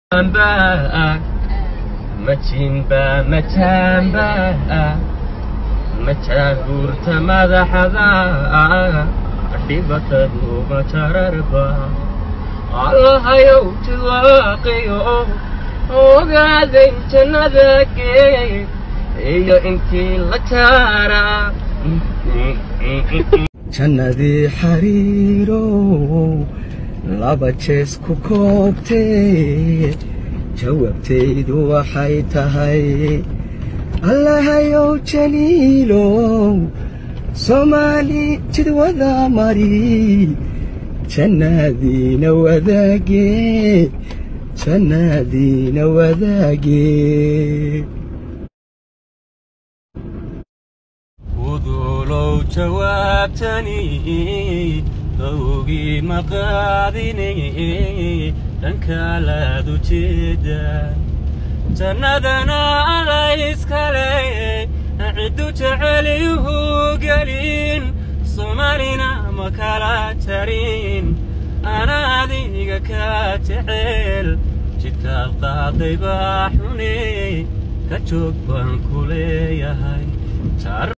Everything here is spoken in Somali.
Mamba, Machimba, Machamba, Machagurta madaxada, dhibatadu machararba. Allahayow tiwaaqiyo, ogaaday jannada gee, iyo intii la jaaraa. jannadii xariirow laba jees ku koobtee jawaabtaydu waxay tahay allahayow jaliilow soomaali jidwada mari jannadiina wadaagee jannadiina wadaagee udulow jawaabtani dawgii maqaadini dhankaalaad ujeeda jannadana alla iskale ciddu jeceliyuhu gelin soomaalina ma kala jarin ana adiga ka jecel jidkaad qaaday baa xune ka joog baan ku leeyahay